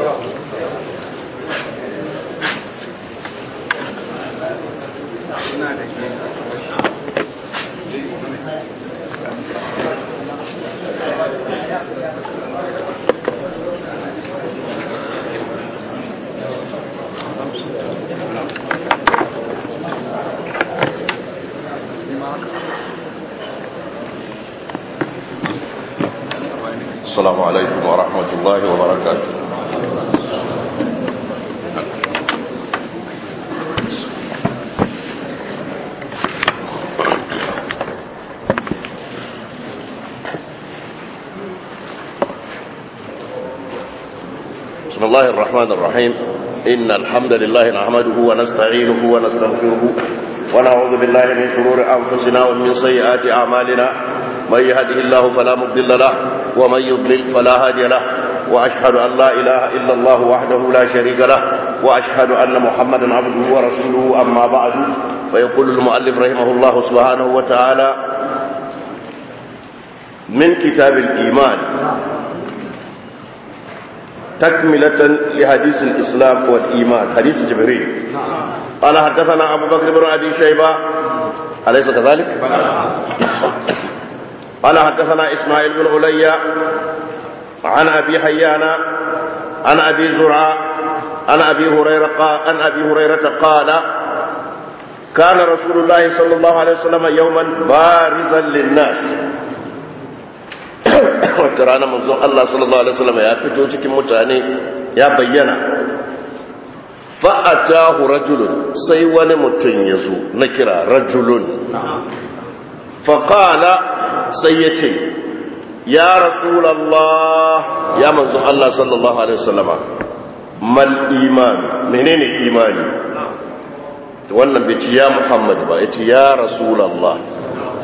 السلام عليكم ورحمة الله وبركاته بسم الله الرحمن الرحيم إن الحمد لله نحمده ونستعينه ونستغفره ونعوذ بالله من شرور أنفسنا ومن سيئات أعمالنا من يهده الله فلا مضل له ومن يضلل فلا هادي له وأشهد أن لا إله إلا الله وحده لا شريك له وأشهد أن محمدا عبده ورسوله أما بعد فيقول المؤلف رحمه الله سبحانه وتعالى من كتاب الإيمان تكملة لحديث الإسلام والإيمان حديث جبريل قال حدثنا أبو بكر بن أبي شيبة أليس كذلك؟ قال حدثنا إسماعيل بن عليا عن أبي حيان عن أبي زرعة عن أبي هريرة قال عن أبي هريرة قال كان رسول الله صلى الله عليه وسلم يوما بارزا للناس wata rana manzon Allah sallallahu alaihi wasallam ya fito cikin mutane ya bayyana fa'atahu rajulun sai wani mutum ya zo na kira rajulun faqala sai ya ce ya rasulallah ya manzon Allah sallallahu alaihi wasallam mal iman menene imani wannan bai ci ya Muhammad ba ya ce ya rasulallah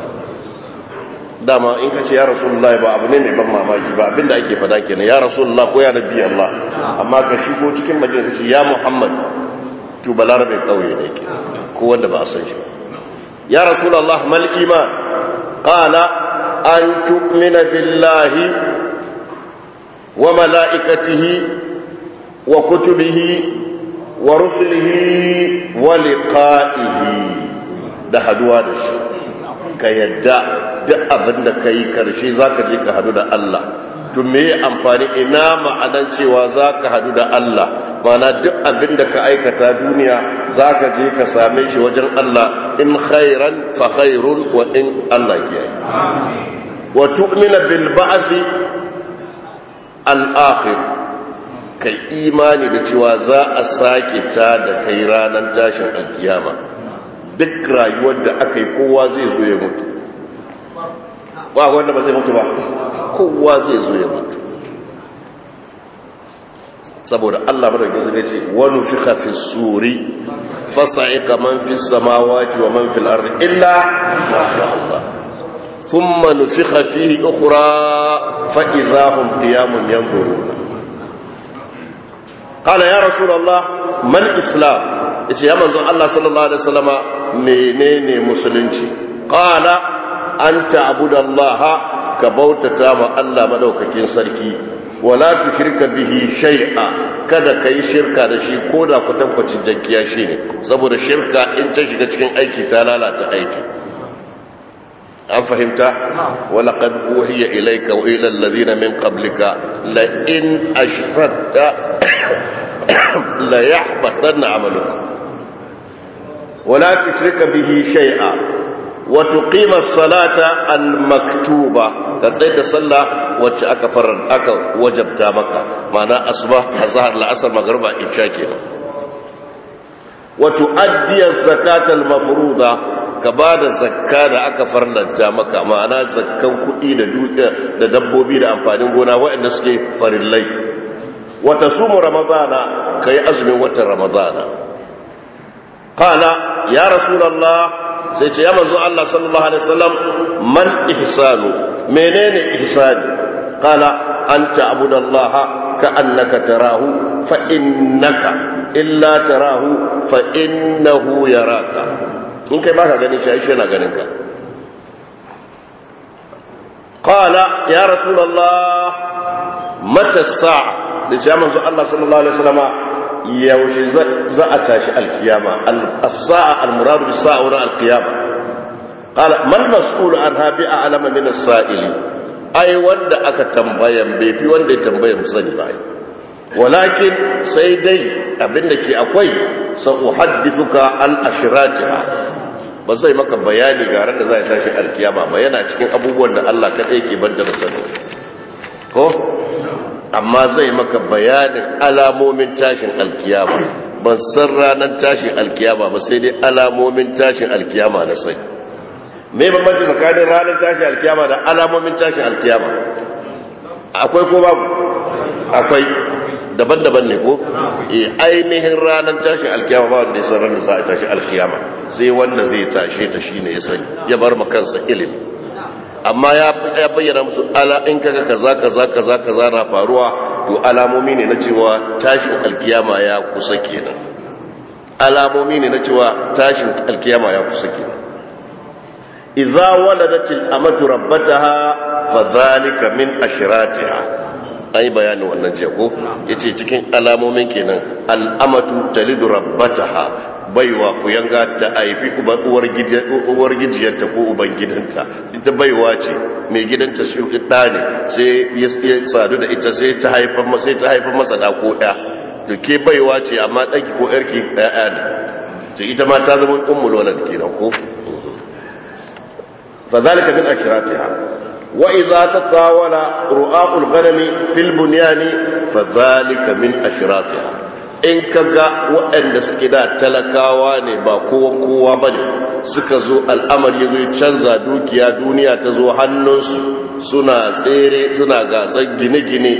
dama in ka ce ya rasulullah ba abu ne mai ban mamaki ba abinda ake fada kenan ya rasulullah ko ya nabi Allah amma ka shigo cikin madina ka ce ya muhammad to balarabe kauye ne ke ko wanda ba a san shi ba ya rasulullah mal iman qala an tu'mina billahi wa malaikatihi wa kutubihi wa rusulihi wa liqa'ihi da haduwa da shi ka yadda duk abin da ka yi karshe za ka je ka hadu da Allah to me amfani ina ma'anan cewa za ka hadu da Allah mana duk abin da ka aikata duniya za ka je ka same shi wajen Allah in khairan fa khairun wa in Allah ya yi wa tu'mina bil ba'si al akhir kai imani da cewa za a sake ta da kai ranar tashin alkiyama duk rayuwar da aka yi kowa zai zo ya mutu ba wanda ba zai mutu ba kowa zai zo ya mutu saboda Allah madaukin zai ce wani fi hafi suri fasa'ika man fi samawati wa man fi ardi illa masha Allah thumma nufikha fihi ukhra fa idahum qiyamun yanzuruna qala ya rasul Allah man islam yace ya manzon Allah sallallahu alaihi wasallama menene musulunci qala an ta'budallaha ka bautata ma Allah madaukakin sarki wala tushrika bihi shay'a kada kai shirka da shi koda kwatankwacin jankiya shine saboda shirka in ta shiga cikin aiki ta lalata aiki an fahimta wala qad uhiya ilayka wa ila alladhina min qablika la in ashrakta la yahbatanna 'amaluka wala tushrika bihi shay'a وتقيم الصلاة المكتوبة كذلك صلى وجه أكفر أك وجب تامك معنى أصبح الظهر لأسر مغربا إبشاكنا وتؤدي الزكاة المفروضة كبعد الزكاة أكفر لنتامك معنى زكاة كئي da dabbobi da amfanin gona waɗanda suke farillai wata sumu ramadana ka yi azumin watan ramadana qala ya rasulallah sai ce ya manzo Allah sallallahu alaihi wasallam man ihsanu menene ihsani qala anta abudallaha ka'annaka tarahu fa innaka illa tarahu fa innahu yaraka in kai baka ganin shi shi yana ganin ka qala ya rasulullah mata sa'a da ce manzo Allah sallallahu alaihi wasallama yaushe za a tashi alkiyama as-sa'a al-murad bis-sa'a wa al-qiyama qala man mas'ul anha bi a'lama min as-sa'il ai wanda aka tambayan bai fi wanda ya tambaya musani ba walakin sai dai abinda ke akwai sa uhaddithuka an ashratiha ba zai maka bayani ga ran da za a tashi alkiyama ba yana cikin abubuwan da Allah kadai ke banda da sani ko amma zai maka bayanin alamomin tashin alkiyama ban san ranar tashin alkiyama ba sai dai alamomin tashin alkiyama na sai me bambanci tsakanin ranar tashin alkiyama da alamomin tashin alkiyama akwai ko babu akwai daban-daban ne ko eh ainihin ranar tashin alkiyama ba wanda ya san ranar za a tashi alkiyama sai wanda zai tashe ta shine ya sani ya bar ma kansa ilimi amma ya bayyana musu ala in kaga kaza kaza kaza kaza na faruwa to alamomi ne na cewa tashin alkiyama ya kusa kenan alamomi ne na cewa tashin alkiyama ya kusa kenan idza waladatil amatu rabbataha fadhalika min ashratiha ai bayani wannan ce ko yace cikin alamomin kenan al'amatu talidu rabbataha baiwa ku yanga ta aifi uwar gijiyarta ko uban gidanta ita baiwa ce mai gidanta shi ɗa ne sai ya sadu da ita sai ta haifar masa da ko ɗa da ke baiwa ce amma ɗanki ko ƴarki ɗaya ne ta ita ma ta zama ummul walad kenan ko fa zalika min ashratiha wa idza tatawala ru'aqul ghanami fil bunyani fa zalika min ashratiha in ka ga waɗanda suke da talakawa ne ba kowa kowa ba ne suka zo al'amari zai canza dukiya duniya ta zo hannunsu suna tsere suna gasar gine-gine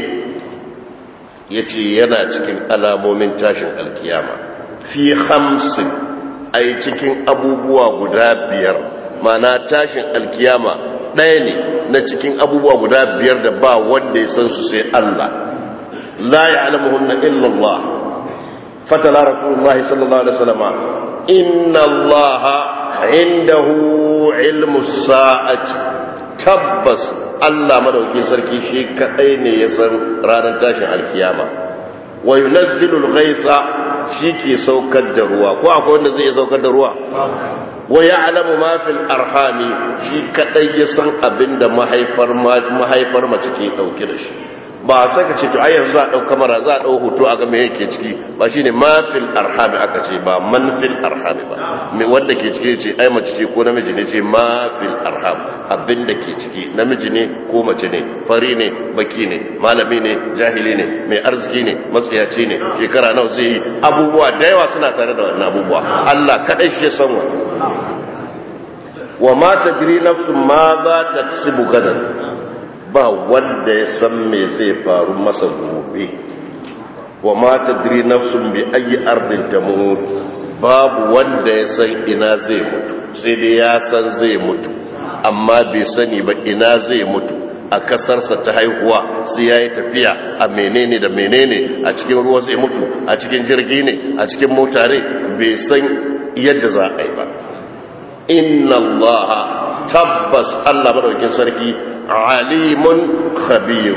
ya ce yana cikin alamomin tashin alkiyama fi hamsin a cikin abubuwa guda biyar mana tashin alkiyama ɗaya ne na cikin abubuwa guda biyar da ba wanda ya san su sai Allah la ya alamuhunna illallah فتلا رسول الله صلى الله عليه وسلم إن الله عنده علم الساعة تبس الله مدوكي سركي شيء كأين يسر رانا تاشن القيامة وينزل الغيث شيكي سوكد دروا كو أكو أن زي سوكد دروا ويعلم ما في الأرحام شيء كأين يسر أبند محيفر محيفر ما تكي أو كرش ba sai ka ce to ai yanzu za a dau kamera za a dau hoto a ga me yake ciki ba shine ma fil arhami aka ce ba man fil arhami ba me wanda ke ciki ce ai mace ce ko namiji ne ce ma fil arham abin da ke ciki namiji ne ko mace ne fari ne baki ne malami ne jahili ne mai arziki ne matsiyaci ne shekara nawa zai yi abubuwa da yawa suna tare da wannan abubuwa Allah kadai shi ya san wannan wa ma tadri nafsun ma za ta kasibu gadan ba wanda ya san me zai faru masa gobe wa ma tadri nafsun bi ayi ardin tamut babu wanda ya san ina zai mutu sai dai ya san zai mutu amma bai sani ba ina zai mutu a kasarsa ta haihuwa sai ya yi tafiya a menene da menene a cikin ruwa zai mutu a cikin jirgi ne a cikin mota ne bai san yadda za a yi ba inna allaha tabbas allah madaukin sarki عليم خبير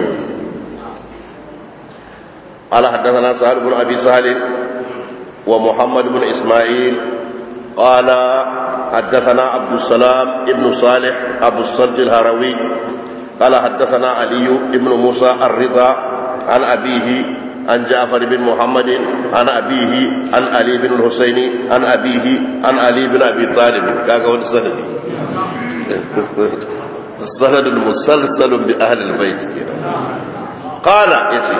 قال حدثنا سهل بن أبي سهل ومحمد بن إسماعيل قال حدثنا عبد السلام ابن صالح أبو الصلت الهروي قال حدثنا علي بن موسى الرضا عن أبيه عن جعفر بن محمد عن أبيه عن علي بن الحسين عن أبيه عن علي بن أبي طالب كاكا ودسنة السند المسلسل بأهل البيت قال يتي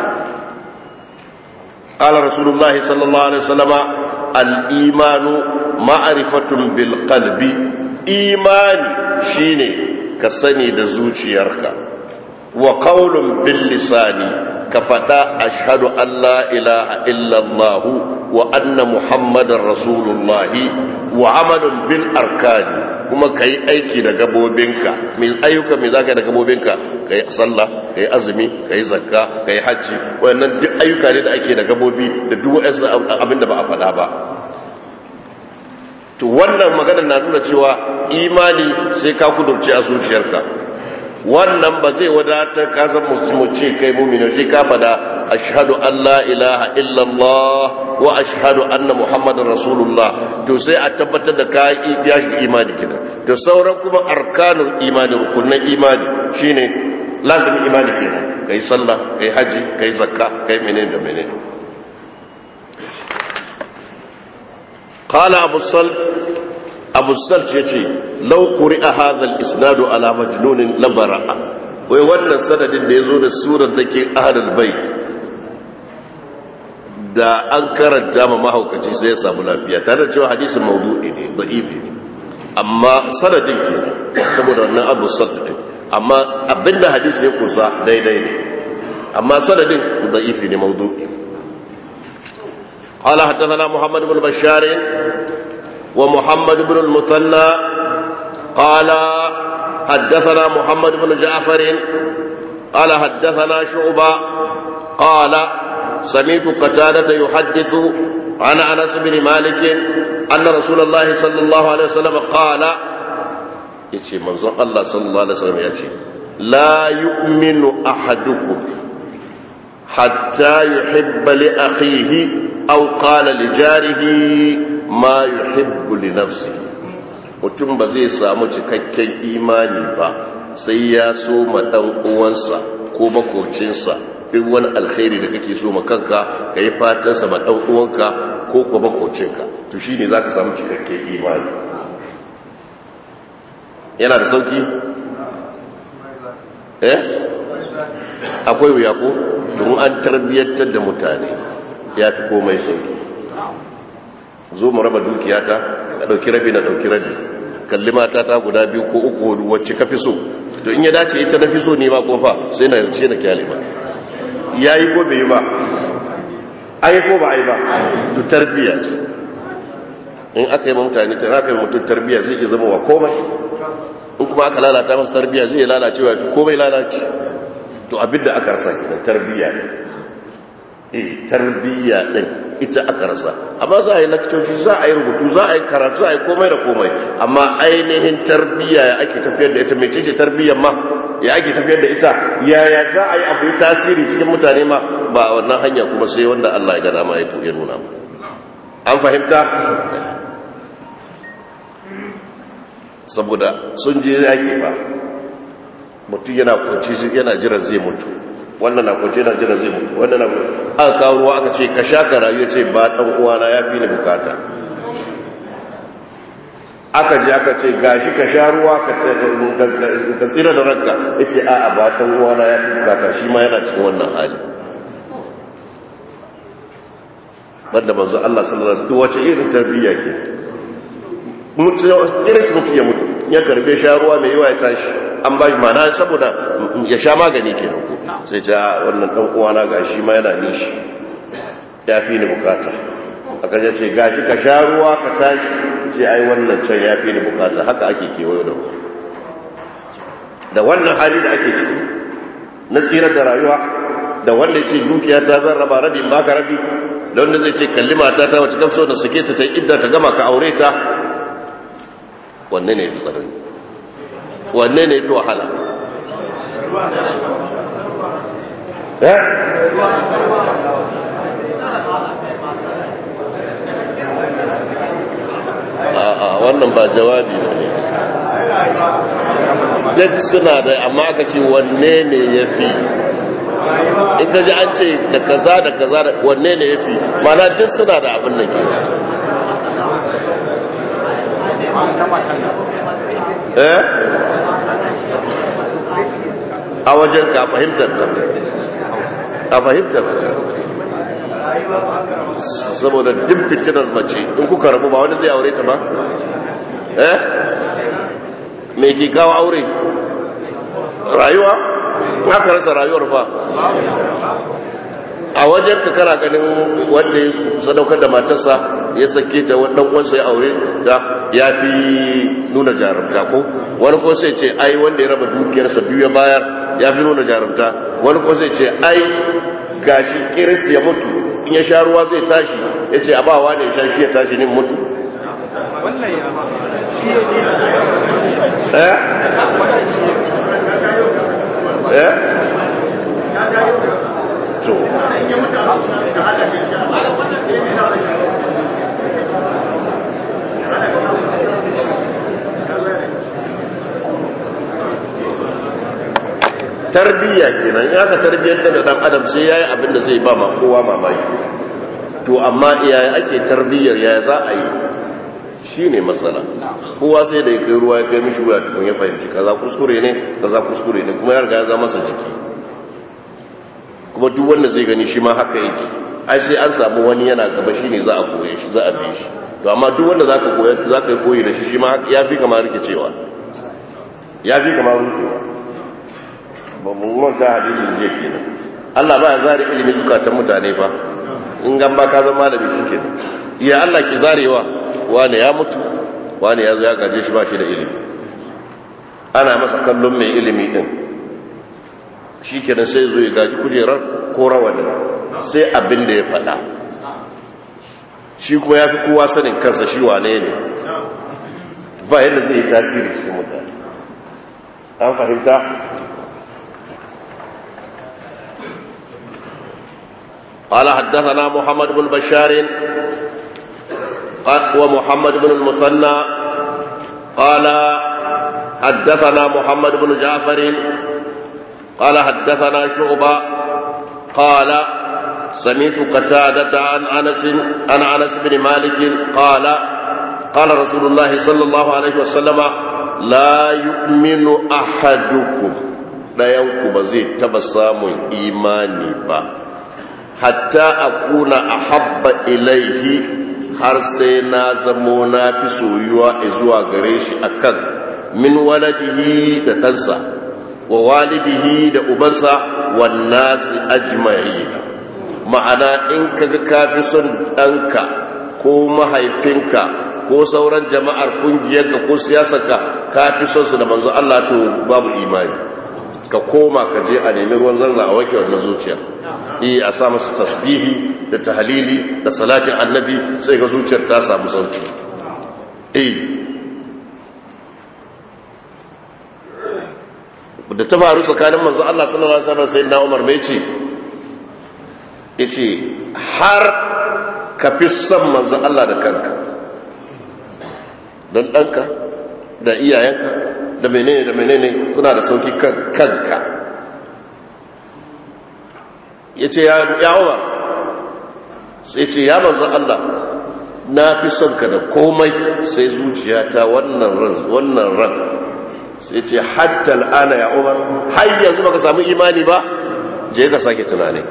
قال رسول الله صلى الله عليه وسلم الإيمان معرفة بالقلب إيمان شيني كسني دزوشي يركا وقول باللسان كفتا أشهد أن لا إله إلا الله وأن محمد رسول الله وعمل بالأركان kuma ka yi aiki da gabobinka mai ayyuka mai zaka da gabobinka ka yi sallah ka yi azumi ka yi zakka ka yi hajji wannan duk ayyuka ne da ake da gabobi da duk wasu abin da ba a faɗa ba to wannan magana na nuna cewa imani sai ka kudurce a zuciyarka wannan ba zai wadatar ka san mu ce kai mu'mini sai ka fada ashhadu an la ilaha illallah wa ashhadu anna muhammadar rasulullah to sai a tabbatar da ka ya shi imani kina to sauran kuma arkanul imani rukunin imani shine lazimin imani kenan kai sallah kai haji kai zakka kai menene da menene قال أبو الصلت أبو الصلت يتي لو قرئ هذا الإسناد على مجنون لبرأ ويوانا سند اللي يزول السورة ذكي أهل البيت da an karanta ma mahaukaci sai ya samu lafiya tare da cewa hadisin maudu'i ne da'ifi ne amma sanadin ke saboda wannan abu sarta din amma abinda hadisi ya kusa daidai ne amma sanadin da'ifi ne maudu'i قال حدثنا محمد بن بشار ومحمد بن المثنى قال حدثنا محمد بن جعفر قال حدثنا شعبة قال سمعت قتادة يحدث عن أنس بن مالك أن رسول الله صلى الله عليه وسلم قال يتي منظر الله صلى الله عليه وسلم يتي لا يؤمن أحدكم حتى يحب لأخيه أو قال لجاره ما يحب لنفسه mutum ba zai samu cikakken imani ba sai ya so ma ɗan uwansa ko makocinsa duk wani alkhairi da kake so ma kanka ka yi fatansa ma ɗan uwanka ko ko makocinka to shi ne za ka samu cikakken imani yana da sauki? eh? akwai wuya ko? domin an tarbiyyantar da mutane ya fi komai sauki zo mu raba dukiyata ka ɗauki rabi na ɗauki rabi kalli mata ta guda biyu ko uku hudu wacce ka fi so to in ya dace ita na fi so ne ma kofa sai na yarce na kyale ba ya yi ko bai yi ba ai ko ba ai ba to tarbiyya ce in aka yi mutane ta aka yi mutum tarbiyya zai iya zama wa komai in kuma aka lalata masa tarbiyya zai lalacewa komai lalace to abinda aka rasa kenan tarbiyya ne eh tarbiyya din ita aka rasa amma za a yi lakcoci za a yi rubutu za a yi karatu za a yi komai da komai amma ainihin tarbiyya ya ake tafiyar da ita mai ce tarbiyyar ma ya ake tafiyar da ita yaya za a yi abu yi tasiri cikin mutane ma ba a wannan hanya kuma sai wanda Allah ya gada ma ya ya nuna an fahimta saboda sun je yaki ba mutum yana kwanci yana jiran zai mutu wannan na kwanci yana jiran zai mutu wannan na aka kawo ruwa aka ce ka sha ka rayu ce ba dan uwana ya fi ni bukata aka ji aka ce gashi ka sha ruwa ka tsira da ranka ya ce a'a ba dan uwana ya fi bukata shi ma yana cikin wannan hali banda manzo Allah sallallahu alaihi wasallam wace irin tarbiyya ke mutu irin mutu ya mutu ya karbe sha ruwa mai yawa ya tashi an ba shi mana saboda ya sha magani ke ko sai ta wannan dan uwana gashi ma yana nishi ya fi ni bukata aka ya ce gashi ka sha ruwa ka tashi ce ai wannan can ya fi ni bukata haka ake kewayo da da wannan hali da ake ciki na tsirar da rayuwa da wanda ya ce dukiya ta zan raba rabi ba ka rabi da wanda zai ce kalli mata ta wacce kamso da suke ta ta idda ta gama ka aure ta wanne ne ya fi tsanani wanne ne ya fi wahala a'a wannan ba jawabi ba ne duk suna da amma aka ce wanne ne ya fi in ka ji an ce da kaza da kaza da wanne ne ya fi mana duk suna da abin da ke eh a wajen ka fahimtar ka a fahimtar ka saboda duk fitinar mace in kuka rabu ba wani zai aure ta ba eh me ke kawo aure rayuwa aka rasa rayuwar fa a wajen ka kana ganin wanda ya sadaukar da matarsa ya sake ta wannan wansa ya aure ta ya fi nuna jarumta ko wani ko sai ce ai wanda ya raba dukiyarsa biyu ya bayar ya fi nuna jarumta wani ko sai ce ai gashi kiris ya mutu in ya sha ruwa zai tashi ya ce a bawa ne ya sha shi ya tashi ne mutu eh to tarbiyya kenan in aka tarbiyyanta da dan adam sai yayi abin da zai ba ma kowa mamaki to amma yaya ake tarbiyyar yaya za a yi shine matsala kowa sai da ya kai ruwa ya kai mishi wuya tukun ya fahimci kaza kuskure ne kaza kuskure ne kuma ya riga ya zama masa jiki kuma duk wanda zai gani shi ma haka yake ai sai an samu wani yana gaba shine za a koye shi za a bi shi to amma duk wanda zaka koya zaka yi koyi da shi shi ma ya fi kamar rikicewa ya fi kamar rikicewa ba mu manta hadisin je kenan Allah ba ya zare ilimin zukatan mutane fa in gan ba ka zama malami shike iya Allah ki zarewa wani ya mutu wani ya zo ya gaje shi ba shi da ilimi ana masa kallon mai ilimi din shikenan sai zo ya gaji kujerar ko rawanin sai abin da ya faɗa shi kuma ya fi kowa sanin kansa shi wane ne ba yadda zai yi tasiri cikin mutane an fahimta قال حدثنا محمد بن بشار ومحمد بن المثنى قال حدثنا محمد بن جعفر قال حدثنا شعبة قال سمعت قتادة عن أنس عن أنس بن مالك قال قال رسول الله صلى الله عليه وسلم لا يؤمن أحدكم لا ينكب زي تبسام إيماني با hatta akuna ahabba ilaihi har sai na zamo na fi soyuwa zuwa gare shi akan min waladihi da ɗansa wa walidihi da ubansa wan nasi ajma'i ma'ana in kaga ka fi son ɗanka ko mahaifinka ko sauran jama'ar kungiyarka ko siyasarka ka fi son su da manzo Allah to babu imani ka koma ka je a nemi ruwan zanza a wanke wannan zuciya eh a sa masa tasbihi da tahlili da salatin annabi sai ga zuciyar ta samu sauki eh da ta faru tsakanin manzo Allah sallallahu alaihi wasallam sai na Umar mai ce yace har ka fi son manzo Allah da kanka don ɗanka da iyayenka da menene da menene suna da sauki kanka ya ce ya umar sai ce ya manzan Allah na fi son ka da komai sai zuciyata wannan ran wannan ran sai ce hatta al'ana ya umar har yanzu baka samu imani ba je ka sake tunani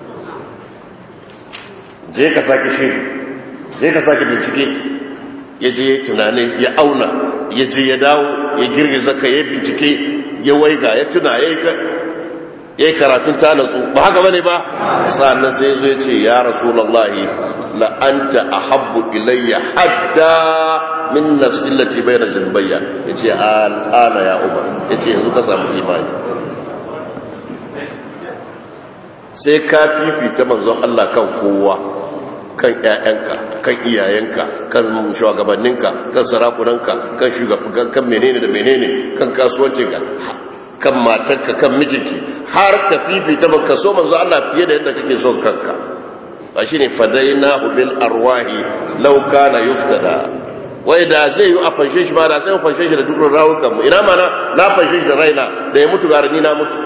je ka sake shiri je ka sake bincike ya je tunani ya auna ya je ya dawo ya girgiza ka ya bincike ya waiga ya tuna ya yi karatun ta natsu ba haka bane ba sannan sai zo ya ce ya rasulallahi la anta ahabbu ilayya hatta min nafsi lati bayna jambayya yace al'ana ya umar yace yanzu ka samu imani sai ka fifita manzon Allah kan kowa kan ƴaƴanka kan iyayenka kan shugabanninka kan sarakunanka kan shugaban kan menene da menene kan kasuwancinka kan matarka kan mijinki har ka fifita baka so manzo Allah fiye da yadda kake son kanka ba shine fadainahu bil arwahi law kana yuftada wai da zai yi a fanshe shi ba da sai mu fanshe shi da dukkan rawukan mu ina mana na fanshe shi da raina da ya mutu garani na mutu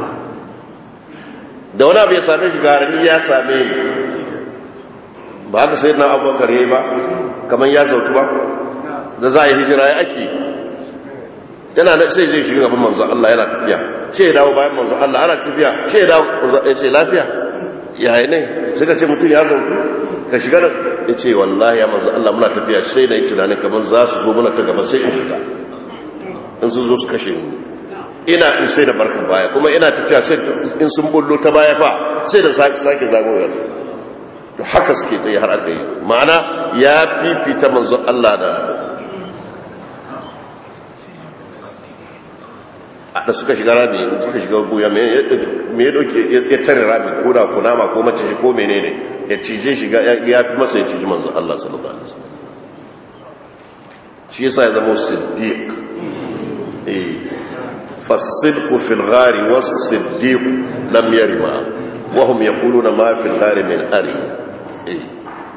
da wani abu ya same shi garani ya same ni ba haka sai na abubakar yayi ba kamar ya zautu ba da za a yi hijira ya ake yana da sai zai shiga gaban manzo Allah yana tafiya sai ya dawo bayan manzo Allah ana tafiya sai ya dawo ya ce lafiya yayi ne suka ce mutum ya zautu ka shiga da ya ce wallahi ya manzo Allah muna tafiya sai da yi tunanin kamar za su zo muna ta gaba sai in shiga in sun zo su kashe mu ina in sai da barka baya kuma ina tafiya sai in sun bullo ta baya fa sai da sake sake zagoyar to haka suke tsaye har aka yi ma'ana ya fifita manzo Allah da da suka shiga rami suka shiga buya me ya dauke ya tare rami ko da kunama ko mace ko menene ya cije shiga ya fi masa ya ciji manzo Allah sallallahu alaihi wasallam shi yasa ya zama siddiq eh فالصدق في الغار والصديق لم يرما وهم يقولون ما في الغار من أري إيه.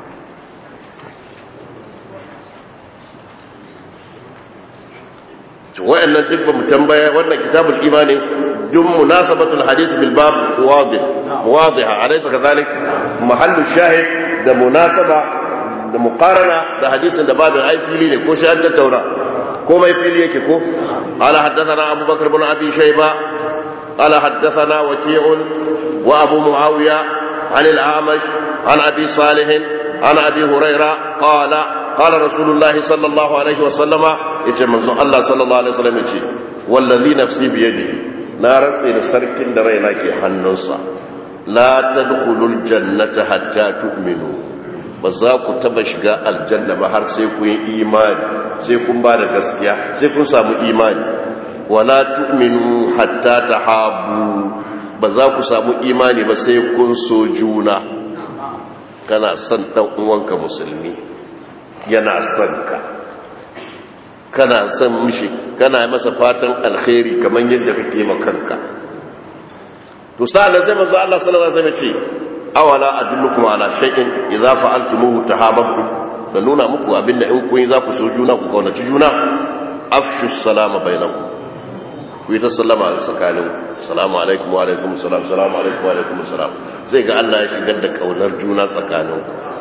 wa'annan duk ba mu tambaya wannan kitabul imani duk munasabatul hadith bil bab wadih wadiha alaysa kadhalik mahallu shahid da munasaba da muqarana da hadisin da babin ai fili ne ko shi an tattauna komai fili yake ko ala haddathana abu bakr ibn abi shayba ala haddathana waqi'un wa abu muawiya عن الأعمش عن أبي صالح عن أبي هريرة قال قال رسول الله صلى الله عليه وسلم yace manzo Allah sallallahu alaihi wasallam yace wallazi nafsi bi yadihi na rantsa da sarkin da raina ke hannunsa la tadkhulul jannata hatta tu'minu ba za ku taba shiga aljanna ba har sai kun yi imani sai kun ba da gaskiya sai kun samu imani wala tu'minu hatta tahabu ba za ku samu imani ba sai kun so juna kana son dan uwanka musulmi yana son ka kana son mishi kana masa fatan alkhairi kamar yadda kake ma kanka to sa'an sai manzo Allah sallallahu alaihi wasallam ce awala adullukum ala shay'in idza fa'altumuhu tahabbtum da nuna muku abinda in kun yi za ku so juna ku kaunaci juna afshu salama bainakum ku yi ta sallama a tsakanin salamu alaikum wa alaikum salam salamu alaikum wa alaikum salam zai ga Allah ya shigar da kaunar juna tsakanin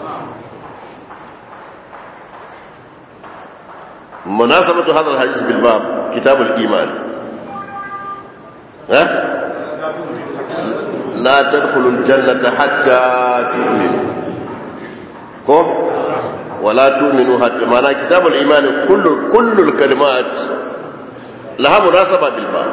مناسبة هذا الحديث بالباب كتاب الإيمان ها؟ لا تدخلوا الجنة حتى تؤمنوا كم ولا تؤمنوا حتى معنى كتاب الإيمان كل كل الكلمات لها مناسبة بالباب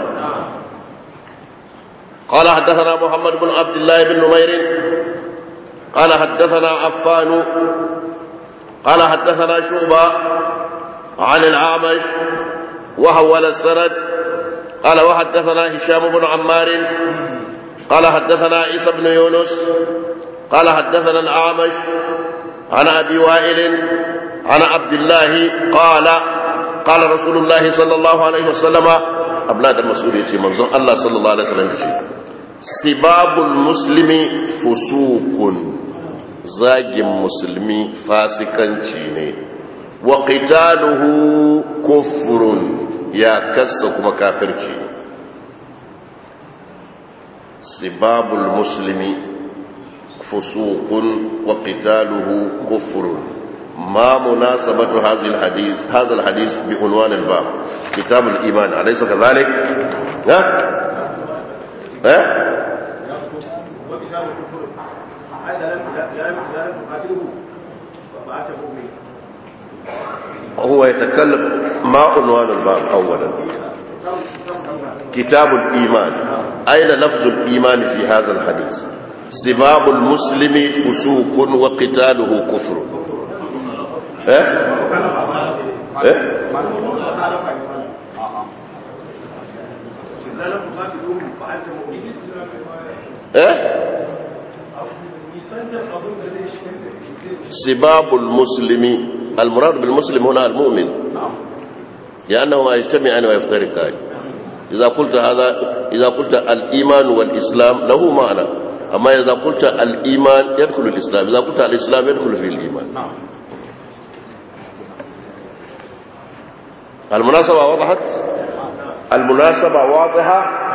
قال حدثنا محمد بن عبد الله بن نمير قال حدثنا عفان قال حدثنا شعبة عن العامش وحول السند قال وحدثنا هشام بن عمار قال حدثنا عيسى بن يونس قال حدثنا الأعمش عن أبي وائل عن عبد الله قال قال رسول الله صلى الله عليه وسلم أبناء المسؤول يتي منظر الله صلى الله عليه وسلم يتي سباب المسلم فسوق زاج مسلمي فاسقنci ne wa qitaluhu kufrun ya kassa kuma kafirci sibabul muslimi fusuqun wa qitaluhu kufrun ما مناسبة هذا الحديث هذا الحديث بعنوان الباب كتاب الإيمان أليس كذلك؟ ها؟ ها؟ هو يتكلم ما عنوان الباب أولا كتاب الإيمان أين لفظ الإيمان في هذا الحديث سباب المسلم فسوق وقتاله كفر إيه؟ إيه؟ إيه؟ سباب المسلم المراد بالمسلم هنا المؤمن لأنهما يجتمعان ويفترقان إذا قلت هذا إذا قلت الإيمان والإسلام له معنى أما إذا قلت الإيمان يدخل الإسلام إذا قلت الإسلام يدخل في الإيمان المناسبة وضحت المناسبة واضحة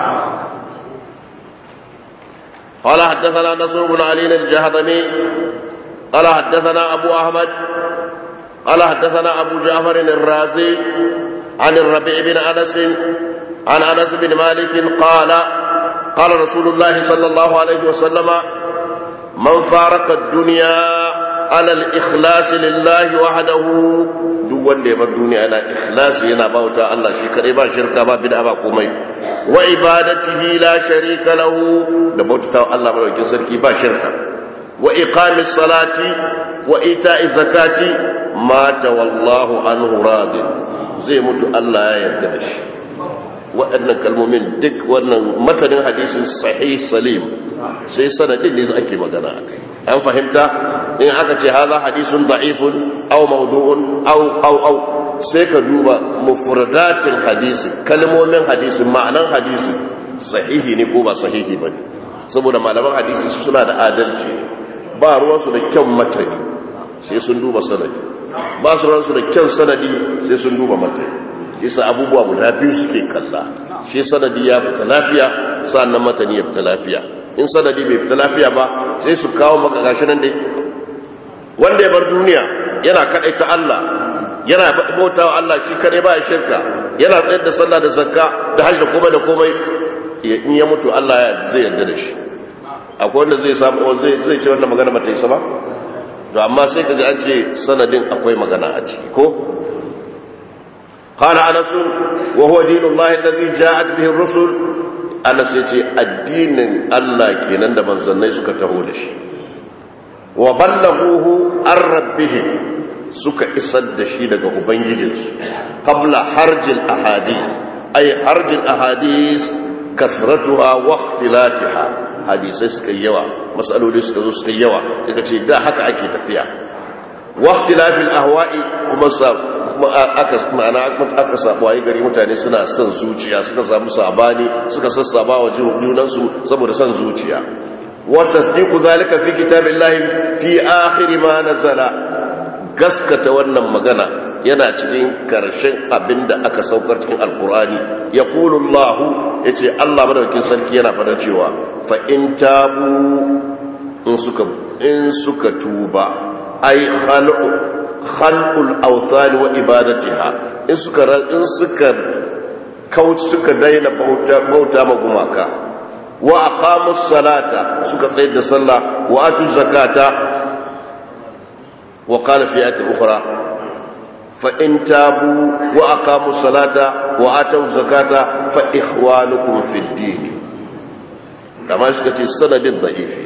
قال حدثنا نصر بن علي الجهضمي قال حدثنا أبو أحمد قال حدثنا أبو جعفر الرازي عن الربيع بن أنس عن أنس بن مالك قال قال رسول الله صلى الله عليه وسلم من فارق الدنيا على الإخلاص لله وحده duk wanda ya bar duniya yana ikhlasi yana bauta Allah shi kadai ba shirka ba bid'a ba komai wa ibadatihi la sharika lahu da bauta Allah madaukakin sarki ba shirka wa iqamis salati wa ita'i zakati mata wallahu anhu radin zai mutu Allah ya yarda da shi waɗannan kalmomin duk wannan matanin hadisin sahih salim sai sanadin ne ake magana akai an fahimta in aka ce haza hadisun da'ifun aw mawdu'un aw aw aw sai ka duba mufradatin hadisi kalmomin hadisi ma'anan hadisi sahihi ne ko ba sahihi ba ne saboda malaman hadisi suna da adalci ba ruwansu da kyan matani sai sun duba sanadi ba su ruwansu da kyan sanadi sai sun duba matani shi sa abubuwa guda biyu suke kalla shi sanadi ya fita lafiya sannan matani ya fita lafiya in sanadi bai fita lafiya ba sai su kawo maka gashi nan dai wanda ya bar duniya yana ta Allah yana bauta wa Allah shi kadai ba ya shirka yana tsayar da sallah da zakka da hajji da komai da komai in ya mutu Allah ya zai yarda da shi akwai wanda zai samu zai zai ce wannan magana ba ta yi sama to amma sai kaji an ce sanadin akwai magana a ciki ko qala anas wa huwa dinullahi allazi ja'at bihi ar-rusul anas yace addinin Allah kenan da manzannai suka taho da shi wa ballaghuhu an rabbihim suka isar da shi daga ubangijinsu qabla harjil ahadith ay harjil ahadith kasratuha wa ikhtilatiha hadisai suka yawa masaloli suka zo suka yawa daga ce da haka ake tafiya wa ikhtilafil ahwa'i kuma sa aka ma'ana aka samu waye gari mutane suna son zuciya suka samu sabani suka sassaba wa junansu saboda son zuciya وتصديق ذلك في كتاب الله في آخر ما نزل gaskata wannan magana yana cikin karshen abinda aka saukar cikin alkurani ya kulullahu ya ce allah madaukin sarki yana fada cewa fa in tabu in suka tuba ai khalqul awthani wa ibadatiha in suka in suka kauce suka daina bauta ma gumaka wa aqamus salata suka tsayar da sallah wa atu zakata wa qala fi ayatin ukhra fa in tabu wa aqamus salata wa atu zakata fa ikhwanukum fid din kama suka ce sanadin da'ifi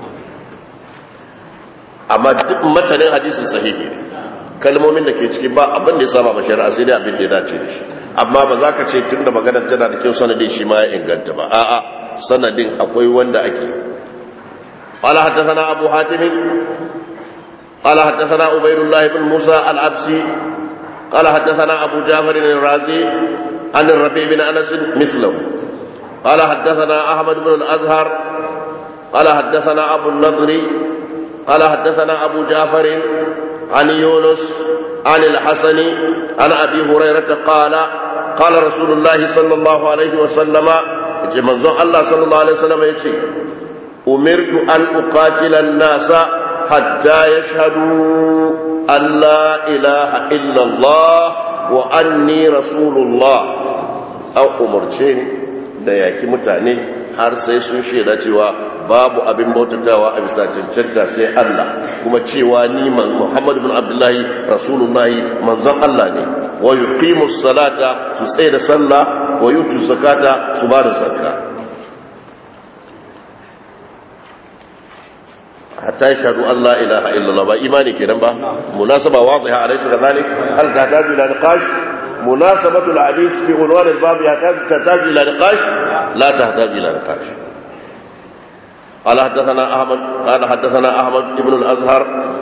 amma duk matanin hadisin sahihi ne kalmomin da ke ciki ba abin da ya saba ba shari'a sai dai abin da ya dace da shi amma ba za ka ce tun da maganar tana da kyau sanadin shi ma ya inganta ba a'a sanadin akwai wanda ake قال حدثنا أبو حاتم قال حدثنا عبيد الله بن موسى العبسي قال حدثنا أبو جعفر الرازي عن الربيع بن أنس مثله قال حدثنا أحمد بن الأزهر قال حدثنا أبو النضر قال حدثنا أبو جعفر عن يونس عن الحسن عن أبي هريرة قال قال رسول الله صلى الله عليه وسلم yace manzon Allah sallallahu alaihi wasallam yace umirtu an uqatila an-nas hatta yashhadu an la ilaha illa Allah wa anni rasulullah an umarce ni da yaki mutane har sai sun shaida cewa babu abin bautatawa a bisa cancanta sai Allah kuma cewa ni man Muhammad bin Abdullahi rasulullahi manzon Allah ne wa yuqimus salata su tsaye da sallah wa yutu zakata su ba da zakka hatta yashhadu an la ilaha illallah ba imani kenan ba munasaba wadiha alaysa kadhalik hal tahtaju ila niqash munasabatu alhadith fi unwan albab tahtaju ila niqash la tahtaju ila niqash قال حدثنا احمد قال حدثنا احمد بن الازهر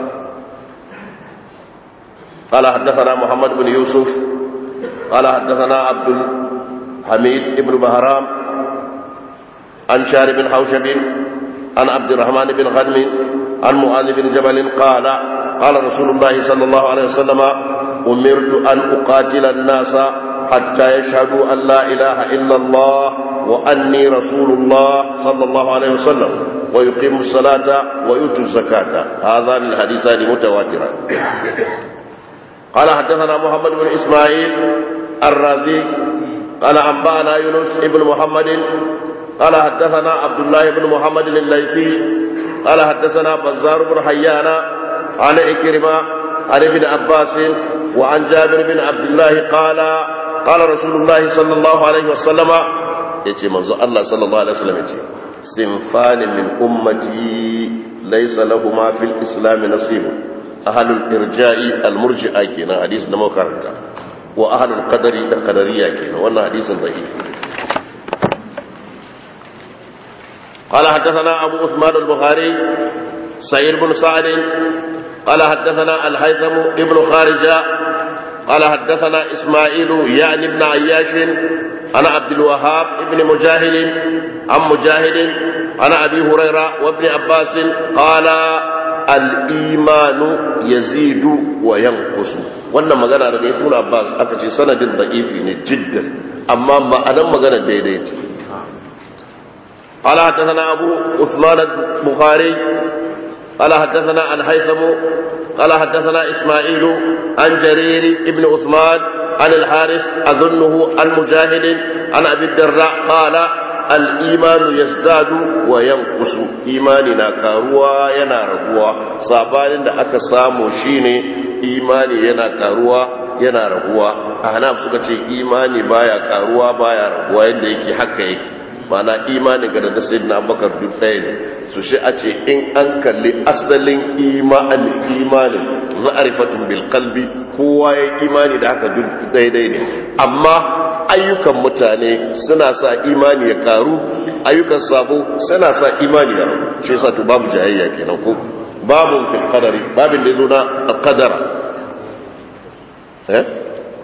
قال حدثنا محمد بن يوسف قال حدثنا عبد حميد بن بهرام عن شار بن حوشب عن عبد الرحمن بن غنم عن معاذ بن جبل قال قال رسول الله صلى الله عليه وسلم أمرت أن أقاتل الناس حتى يشهدوا أن لا إله إلا الله وأني رسول الله صلى الله عليه وسلم ويقيموا الصلاة ويؤتوا الزكاة هذان الحديثان متواتران قال حدثنا محمد بن إسماعيل الرازي قال أنبأنا يونس بن محمد قال حدثنا عبد الله بن محمد الليثي قال حدثنا بزار بن حيان عن إكرمة عن ابن عباس وعن جابر بن عبد الله قال قال رسول الله صلى الله عليه وسلم يتي منذ الله صلى الله عليه وسلم يتي صنفان من أمتي ليس لهما في الإسلام نصيب أهل الإرجاء المرجئة كنا حديث نمو كارتا وأهل القدر القدرية كنا وانا حديث ضعيف قال حدثنا أبو عثمان البخاري سعيد بن سعد قال حدثنا الهيثم ابن خارجة قال حدثنا إسماعيل يعني ابن عياش عن عبد الوهاب ابن مجاهد عن مجاهد عن أبي هريرة وابن عباس قال الإيمان يزيد وينقص wannan magana daga ibn Abbas aka ce sanadin da'ifi ne jiddan amma ma'anan magana daidai ce قال حدثنا أبو عثمان البخاري قال حدثنا الهيثم قال حدثنا إسماعيل عن جرير ابن عثمان عن الحارث أظنه عن مجاهد عن أبي الدراء قال الإيمان يزداد وينقص إيماننا كاروا ينا ربوا صابان da aka samu shine imani yana karuwa yana raguwa ahnaf suka ce imani baya karuwa baya raguwa yadda yake haka yake mana imanin ga da sayyidina abubakar duk ɗaya ne su shi a ce in an kalli asalin imanin imanin ma'arifatun bil qalbi kowa ya imani da haka duk daidai ne amma ayyukan mutane suna sa imani ya karu ayyukan sabo suna sa imani ya rabu shi yasa to babu jayayya kenan ko babu fil qadari babin da yazo na qadara eh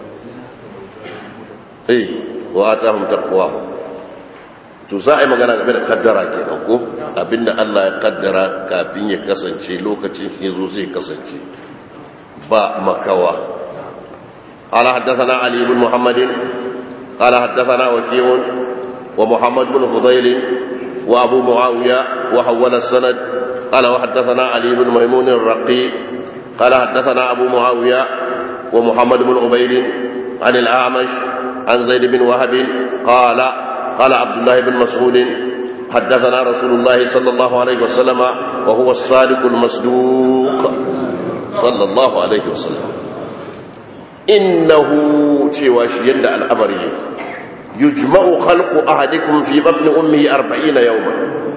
eh wa atahum taqwahum to za a yi magana game da kaddara kenan ko abinda Allah ya kaddara kafin ya kasance lokacin ya zo zai kasance ba makawa قال حدثنا علي بن محمد قال حدثنا وكيع ومحمد بن فضيل وابو معاويه وحول السند قال وحدثنا علي بن ميمون الرقي قال حدثنا ابو معاويه ومحمد بن عبيد عن الاعمش عن زيد بن وهب قال قال عبد الله بن مسعود حدثنا رسول الله صلى الله عليه وسلم وهو الصادق المصدوق صلى الله عليه وسلم إنه شواش يند الأمر يجمع خلق أحدكم في بطن أمه أربعين يوما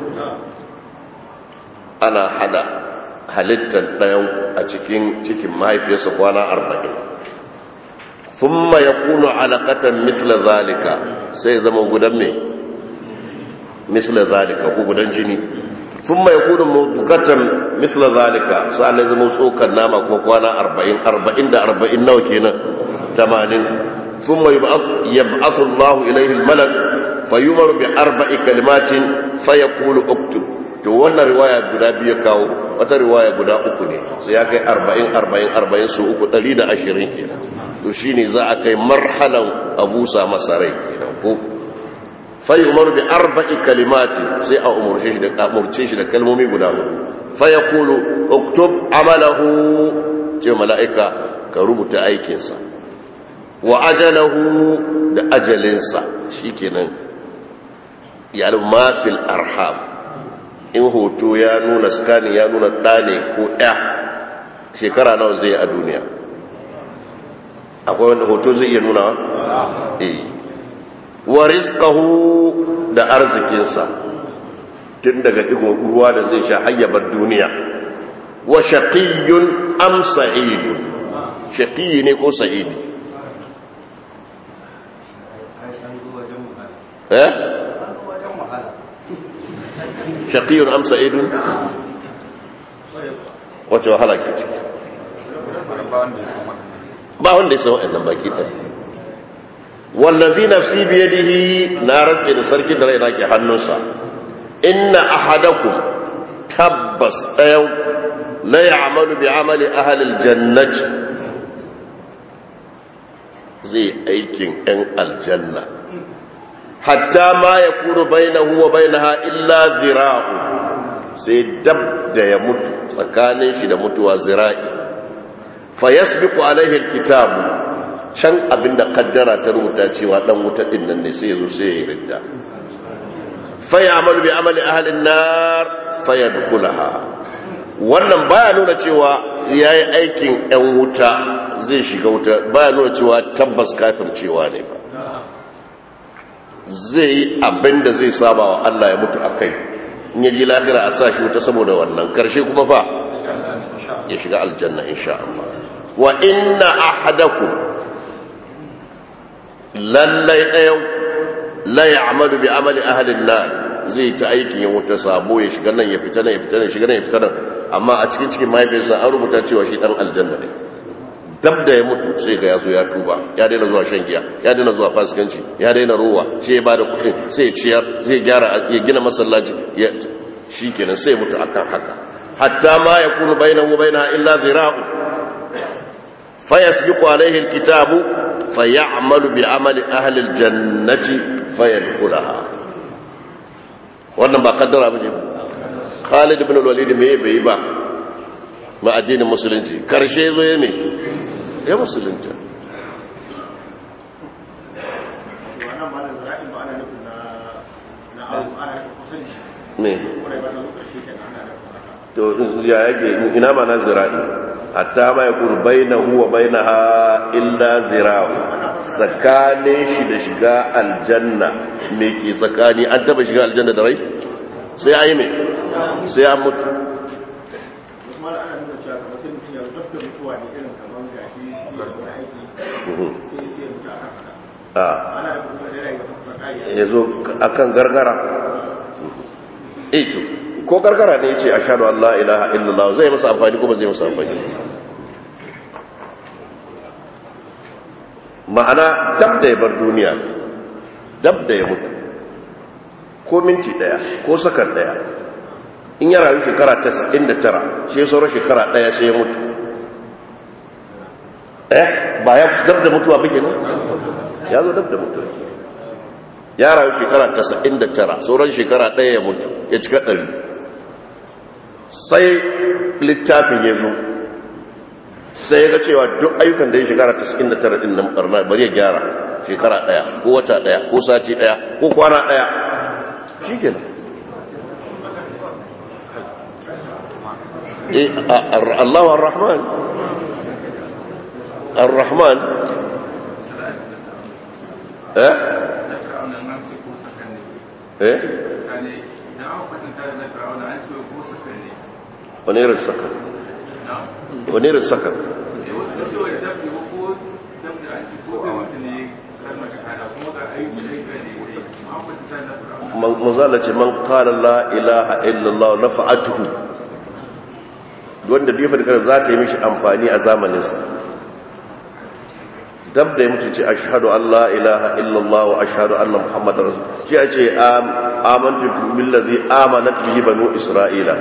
أنا حدا halittar ɗayan a cikin cikin mahaifiyarsa kwana arba'in ثم يكون علقة مثل ذلك سيزم غدان مي مثل ذلك غدان جني ثم يكون مضغة مثل ذلك سأل يزم سوكا ناما كوانا أربعين أربعين دا أربعين نو كينا تمانين ثم يبعث, يبعث الله إليه الملك فيمر بأربع كلمات فيقول اكتب to wannan riwaya guda biyu kawo wata riwaya guda uku ne sai ya kai arba'in arba'in arba'in su uku ɗari da ashirin kenan to shi ne za a kai marhalan abusa masa rai kenan ko fai umaru bi arba'i kalimati sai a umurce shi da umurce shi da kalmomi guda hudu fa yaqulu uktub amalahu ce mala'ika ka rubuta aikinsa wa ajalahu da ajalinsa shikenan ya ma fil arham in hoto ya nuna skani ya nuna ɗane ko ɗaya shekara nawa zai a duniya akwai wanda hoto zai iya nuna eh wa rizqahu da arzikinsa tun daga digon ruwa da zai sha hayyabar duniya wa shaqiyyun am sa'idun shaqiyyi ne ko sa'idi eh shaqiyyun am sa'idun wace wahala ke ciki ba wanda ya san wa'annan baki ɗaya wallazi nafsi biyadihi na rantse da sarkin da raina ke hannunsa inna ahadakum tabbas ɗayan la ya'malu bi amali ahli aljannati zai aikin ɗan aljanna hatta ma yakunu bainahu wa bainaha illa zira'u sai dab da ya mutu tsakanin shi da mutuwa zira'i fa yasbiqu alaihi alkitabu can abinda kaddara ta rubuta cewa dan wuta din nan ne sai yazo sai ya ridda fa ya'malu bi amali ahli an-nar fa yadkhulaha wannan baya nuna cewa yayi aikin ɗan wuta zai shiga wuta baya nuna cewa tabbas kafircewa ne ba zai yi abinda zai saba wa Allah ya mutu akai in yaji lahira a sa shi wuta saboda wannan karshe kuma fa ya shiga aljanna insha Allah wa inna ahadakum lallai ɗayan la ya'malu bi amali ahli an-nar zai ta aikin ya wuta sabo ya shiga nan ya fita nan ya fita nan ya shiga nan ya fita nan amma a cikin cikin mahaifiyarsa an rubuta cewa shi dan aljanna ne dab da ya mutu sai ga yazo ya tuba ya daina zuwa shan giya ya daina zuwa fasikanci ya daina ruwa sai ya bada kuɗin sai ya ciyar zai gyara ya gina masallaci ya shikenan sai ya mutu akan haka hatta ma yakunu bainahu wa bainaha illa zira'u fayasbiqu alayhi alkitabu fayamalu bi'amali ahli aljannati fayadkhulaha wannan ba kaddara ba ce Khalid ibn al-Walid me bai ba ma addinin musulunci karshe zo ya me ya musulunta ne to ya yake ina ma na zira'i hatta ma yakun bainahu wa bainaha illa zira'u tsakanin shi da shiga aljanna me ke tsakani an taba shiga aljanna da rai sai ayi me sai an mutu ya zo a kan gargara ito ko gargara ne ce a shaɗu Allah ilaha illallah zai masa amfani ko ba zai masa amfani ma'ana dab da ya bar duniya dab da ya mutu ko minti daya ko sakan daya in ya rayu shekara 99 sai sauran shekara daya sai ya mutu eh ba ya dab da mutuwa bige ne ya zo dab da mutuwa ya rayu shekara 99 sauran shekara daya ya mutu ya cika ɗari sai littafin ya zo sai ya ga cewa duk ayyukan da ya shekara 99 din nan barna bari ya gyara shekara daya ko wata daya ko sati daya ko kwana daya shikenan eh Allahu Ar-Rahman Ar-Rahman eh eh wani irin sakar wani irin sakar manzala ce man kala la ilaha illallah na fa'atuhu wanda biyu fadikar za ta yi mishi amfani a zamaninsa dab da ya mutu ce ashhadu an la ilaha illallah wa ashhadu anna muhammadar rasul shi a ce amantu billazi amanat bihi banu isra'ila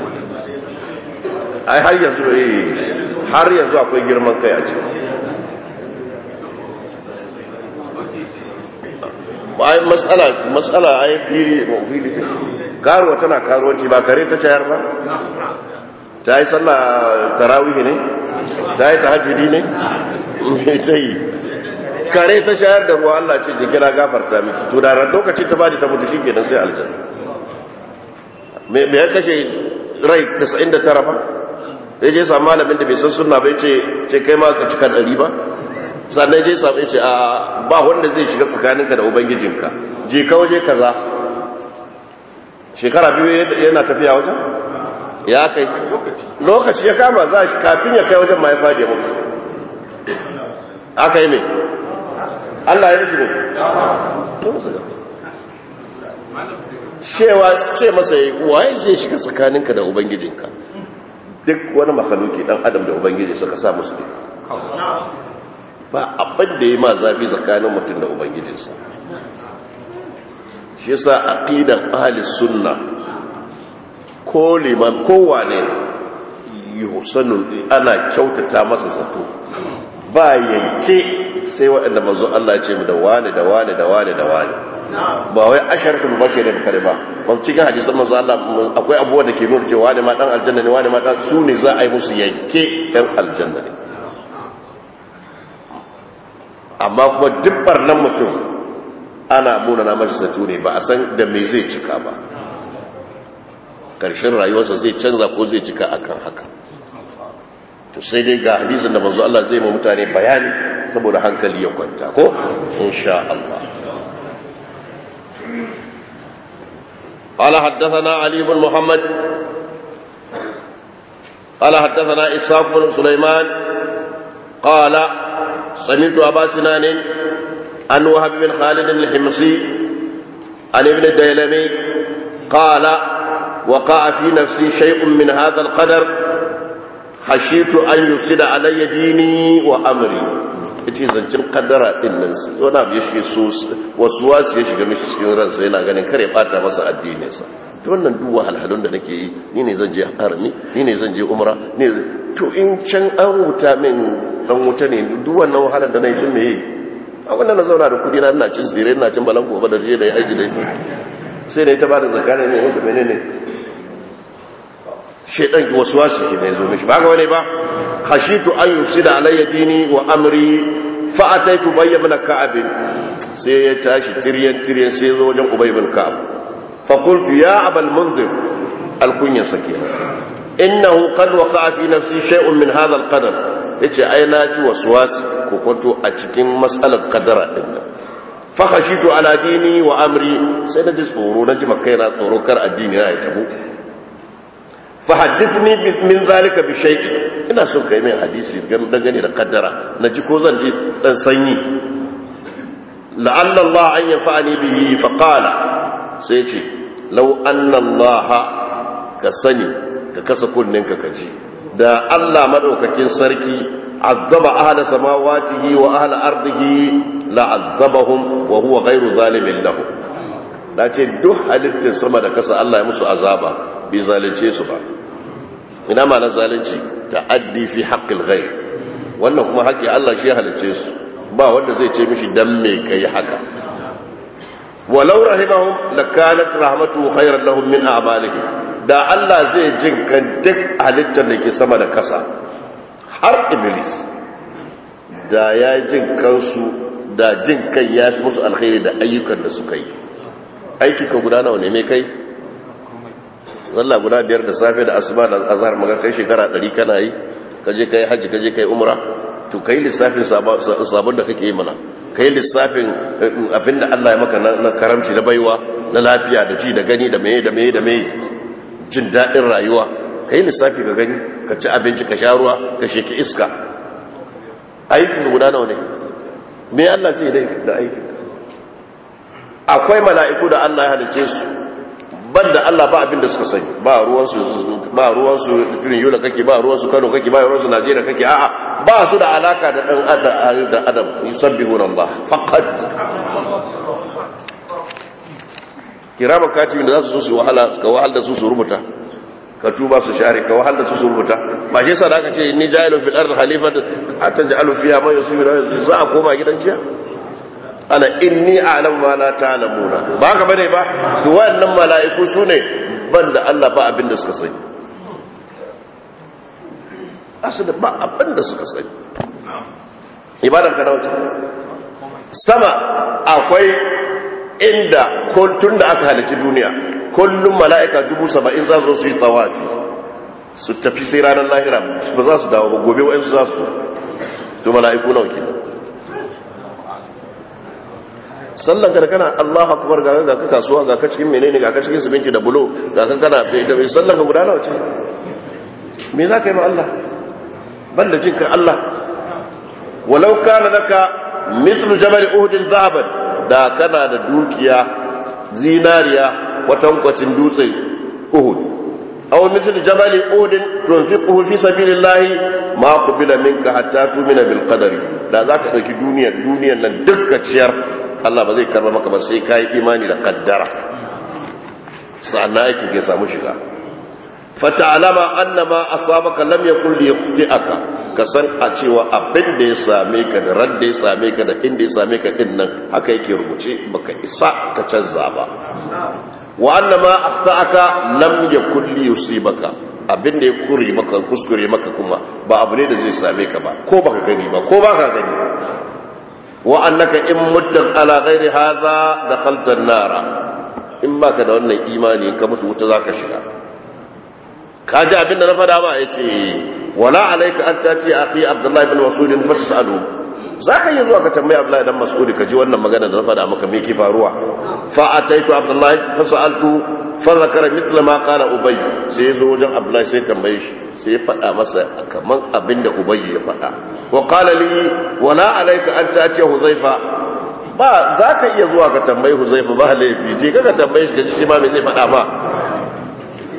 ai har yanzu eh har yanzu akwai girman kai a ciki ai matsala matsala ai fili mafili ta karuwa tana karuwanci ba kare ta shayar ba ta yi sallah tarawih ne ta yi tahajjudi ne me ta yi kare ta shayar da ruwa Allah ce jikira gafarta miki to da ran lokacin ta bada ta mutu shikenan sai aljanna me me ya kashe rai 99 ba sai je samu malamin da bai san sunna bai ce ce kai ma ka cika ɗari ba sannan je samu ce a ba wanda zai shiga tsakaninka da ubangijinka je ka waje kaza shekara biyu yana tafiya wajen ya kai lokaci ya kama za shi kafin ya kai wajen ma ya fadi mutu aka yi mai Allah ya shi ne cewa ce masa yi waye zai shiga tsakaninka da ubangijinka duk wani makaluki dan adam da ubangiji suka sa musu duka ba abin da ya ma zafi tsakanin mutum da ubangijinsa shi yasa aqidan ahli sunna ko liman kowane yuhsanu ana kyautata masa zato ba yanke sai waɗanda manzo Allah ya ce mu da wani da wani da wani da wani ba wai asharatul bashirin kare ba ban cikin hadisan manzo Allah akwai abubuwa da ke nuna cewa wani ma dan aljanna ne wani ma dan su ne za a yi musu yanke dan aljanna ne amma kuma duk barnan mutum ana munana mashi zato ne ba a san da me zai cika ba ƙarshen rayuwarsa zai canza ko zai cika akan haka to sai dai ga hadisin da manzo Allah zai ma mutane bayani saboda hankali ya kwanta ko insha Allah قال حدثنا علي بن محمد قال حدثنا إسحاق بن سليمان قال سمعت أبا سنان عن وهب بن خالد الحمصي عن ابن الديلمي قال وقع في نفسي شيء من هذا القدر khashitu an yusida alayya dini wa amri yace zancin kaddara din nan wani abu ya shige so wasu wasu ya shiga mishi cikin ransa yana ganin kare bata masa addininsa to wannan duk wahalhalun da nake yi ni ne zan je harami ni ne zan je umra ni to in can an wuta min dan wuta ne duk wannan wahalar da nayi din me yi a wannan na zauna da kudi na ina cin tsire ina cin balan gobe da je da aiki da ita sai da ita ba da zakara ne wanda menene shedan wasu wasu ke ne zo mishi ba ga wani ba khashitu an yusida alayya dini wa amri fa ataitu bayy ibn ka'ab sai ya tashi tiryan tiryan sai zo wajen ubay ibn ka'ab fa qultu ya abal munzir alkunya sakina innahu qad waqa'a fi nafsi shay'un min hadha alqadar yace ai na ji waswasi ko kwanto a cikin mas'alar qadara din nan fa khashitu ala dini wa amri sai na ji tsoro na ji makaina tsoro kar addini na ya tabo fahaddithni min zalika bi shay'in ina son kai mai hadisi dangane da kaddara naji ko zan ji dan sanyi la'alla Allah an yanfa'ani bihi fa qala sai ce law anna Allah ka sani ka kasa kunnin ka kaji da Allah madaukakin sarki azaba ahla samawatihi wa ahla ardihi la'azzabahum wa huwa ghayru zalimin lahum da ce duk halittar sama da kasa Allah ya musu azaba bai zalunce su ba ina ma na zalunci ta'addi fi haqqil ghayr wannan kuma haƙƙi Allah shi ya halicce su ba wanda zai ce mishi dan me kai haka walau rahimahum lakanat rahmatu khayran lahum min a'malihim da Allah zai jin kan duk halittar da ke sama da kasa har iblis da ya jin kansu da jin kan ya fi musu alkhairi da ayyukan da suka yi aiki ka guda nawa ne mai kai zalla guda biyar da safe da asuba da azhar maka kai shekara 100 kana yi kaje kai haji kaje kai umra to kai lissafin sabon da kake yi mana kai lissafin abinda Allah ya maka na karamci na baiwa na lafiya da ji da gani da meye da meye da meye jin dadin rayuwa kai lissafi ka gani ka ci abinci ka sha ruwa ka sheki iska aikin guda nawa ne me Allah zai dai da aikin akwai mala'iku da Allah ya halice su banda Allah ba abin da suka sani ba ruwansu ba ruwansu irin yola kake ba ruwansu Kano kake ba ruwansu Najeriya kake a'a ba su da alaka da dan adam da adam yusabbihuna Allah faqat kirama katibin da za su zo su wahala ka wahal da su su rubuta ka tuba su share ka wahal da su su rubuta ba shi yasa da aka ce inni ja'ilun fil ardi khalifatan ataj'alu fiha man yusibu za a koma gidan jiya ana inni a'lamu ma la ta'lamuna ba haka bane ba to wayannan mala'iku sune banda Allah ba abin da suka sani asali ba abin da suka sani ibadar ka nauce sama akwai inda tun da aka halitta duniya kullum mala'ika dubu saba'in za su yi tsawafi su tafi sai ranar lahira ba za su dawo ba gobe wa'insu za su to mala'iku nawa kenan sallan ka da kana Allahu akbar ga ga ka kasuwa ga ka cikin menene ga ka cikin siminti da bulo ga ka kana da mai sallan ka guda nawa ce me za ka yi ma Allah banda jin ka Allah walau kana laka mislu jabal uhud zahaban da kana da dukiya zinariya kwatankwacin dutse uhud aw mislu jabal uhud tunfiquhu fi sabilillah ma qubila minka hatta tu'mina bil qadari da zaka dauki duniyar duniyar nan dukkan ciyar Allah ba zai karba maka ba sai kai imani da kaddara sannan aikin ya samu shiga fata'alama annama asabaka lam yakul liyaqti'aka ka san a cewa abin da ya same ka da ran da ya same ka da inda ya same ka din nan haka yake rubuce baka isa ka canza ba wa annama akhta'aka lam yakul liyusibaka abin da ya kure maka kuskure maka kuma ba abu ne da zai same ka ba ko baka gani ba ko baka gani wa annaka in mutta ala ghairi hadha dakhalta an-nara in baka da wannan imani ka mutu wuta zaka shiga kaji abinda na fada ba yace wala alayka an tati akhi abdullahi bin mas'ud fa tasalu zaka yi zuwa ka tambayi abdullahi dan mas'ud ka ji wannan magana da na fada maka me ke faruwa fa ataitu abdullahi fa sa'altu fa zakara mithla ma qala ubay sai yazo wajen abdullahi sai tambaye shi sai ya fada masa kaman abinda ubay ya fada wa qala li wala alayka an tati huzaifa ba za ka iya zuwa ka tambayi huzaifa ba laifi je ka tambaye shi ka ji shi ma me zai fada ba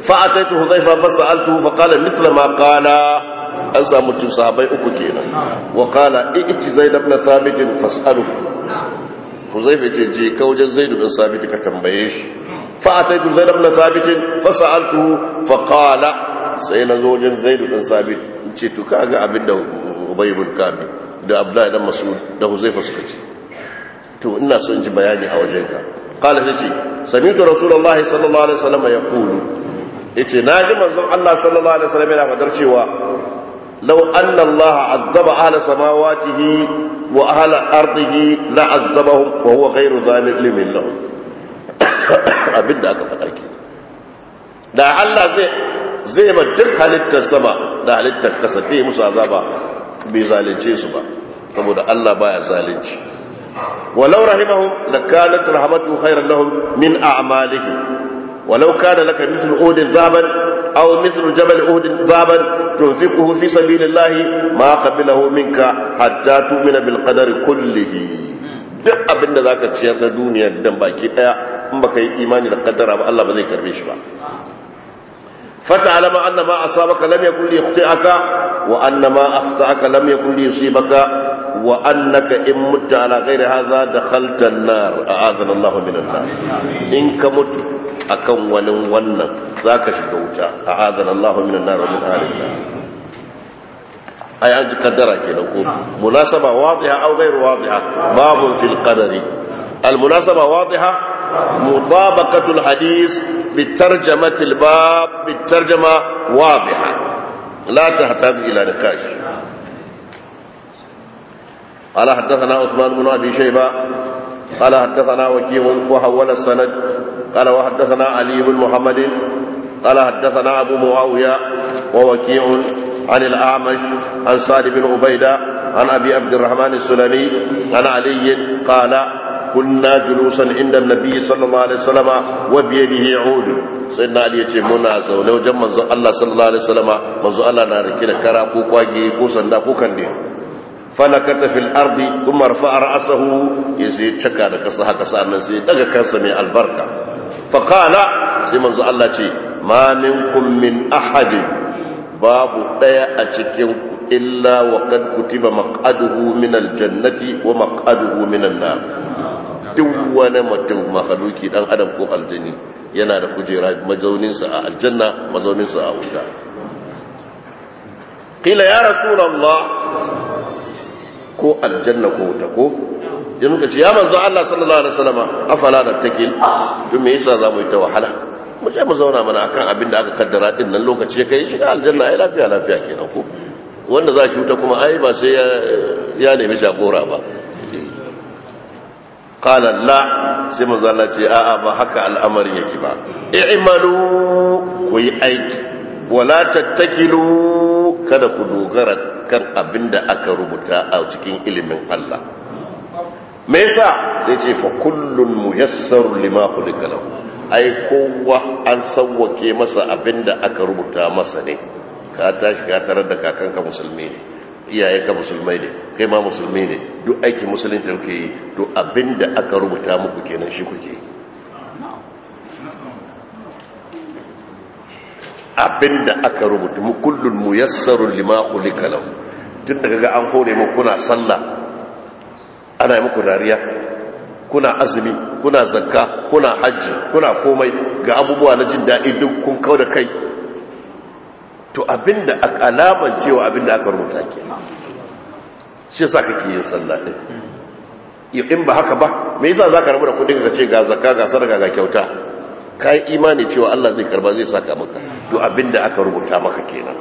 فأتيت حذيفة فسألته فقال مثل ما قال an samu tun sahabai uku kenan wa qala i'ti zaid ibn thabit fas'alu huzaifa ce je ka wajen zaid ibn thabit ka tambaye shi fa ataitu zaid ibn thabit fas'altu fa qala sai na zo wajen zaid ibn thabit ce to kaga abinda ubay ibn kabi da abdullahi dan mas'ud da huzaifa suka ce to ina son ji bayani a wajenka qala sai sami'tu rasulullahi sallallahu alaihi wasallam yaqulu yace naji manzon Allah sallallahu alaihi wasallam yana fadar cewa لو أن الله عذب أهل سماواته وأهل أرضه لعذبهم وهو غير ظالم لهم abin da aka faɗa ke da Allah zai zai ba duk halittar sama da halittar kasa bai musu azaba bai zalunce su ba saboda Allah baya zalunci walau rahimahum lakanat rahmatu khairan lahum min a'malihim walau kana laka mithlu udin zaban أو مثل جبل أهد ذهبا تنفقه في سبيل الله ما قبله منك حتى تؤمن بالقدر كله duk abin da za ka ciyar na duniya dan baki daya in baka yi imani da kaddara ba Allah ba zai karbe shi ba fata alama anna ma asabaka lam yakun li yakhti'aka wa anna ma akhta'aka lam yakun li yusibaka wa annaka in mutta ala ghairi hadha dakhalta an-nar a'adana Allah min an-nar in ka mutu akan wani wannan za ka shiga wuta a azan Allah min nar wa min alin ay an ji kaddara kenan ko munasaba wadiha aw ghayr wadiha babun fil qadari al munasaba wadiha mutabaqatu al hadith بترجمة الباب بالترجمة واضحة لا تحتاج إلى نقاش قال حدثنا عثمان بن أبي شيبة قال حدثنا وكيع وحول السند قال وحدثنا علي بن محمد قال حدثنا أبو معاوية ووكيع عن الأعمش عن سعد بن عبيدة عن أبي عبد الرحمن السلمي عن علي قال كنا جلوسا عند النبي صلى الله عليه وسلم وبيده عود سيدنا علي يتي منا زونه وجن منزو الله صلى الله عليه وسلم منزو الله na rike da kara ko kwage ko sanda ko kande falakata fil ardi thumma rafa'a ra'sahu yace caka da kasa haka sannan sai daga kansa mai albarka fa qala sai manzo Allah ce ma minkum min ahadin babu daya a cikin ku illa wa qad kutiba maq'aduhu min aljannati wa maq'aduhu min an-nar duk wani mutum mahaluki dan adam ko aljani yana da kujera mazauninsa a aljanna mazauninsa a wuta qila ya rasulullah ko aljanna ko wuta ko in muka ce ya manzo Allah sallallahu alaihi wasallam afala da takil to me yasa zamu yi ta wahala mu je mu zauna mana akan abin da aka kaddara din nan lokaci ya kai shiga aljanna ai lafiya lafiya kenan ko wanda za shi wuta kuma ai ba sai ya nemi jagora ba qala la sai manzo Allah ce a'a ba haka al'amarin yake ba i'malu ku yi aiki wala tattakilu kada ku dogara kan abin da aka rubuta a cikin ilimin Allah me yasa sai ce fa kullun muyassar lima khuliqa lahu ai kowa an sawwake masa abin da aka rubuta masa ne ka tashi ka tarar da kakanka musulmi ne iyayenka musulmai ne kai ma musulmi ne duk aikin musulunci kuke yi to abin da aka rubuta muku kenan shi kuke yi abinda aka rubuta mu kullun muyassarun lima khuliqa lahu tun daga ga an hore mu kuna sallah ana yi muku dariya kuna azumi kuna zakka kuna hajji kuna komai ga abubuwa na jin daɗi duk kun kau da kai to abinda alaman cewa abinda aka rubuta ke shi yasa kake yin sallah din in ba haka ba me yasa zaka rabu da kudin ka ce ga zakka ga sadaka ga kyauta kai imani cewa Allah zai karba zai saka maka to abinda aka rubuta maka kenan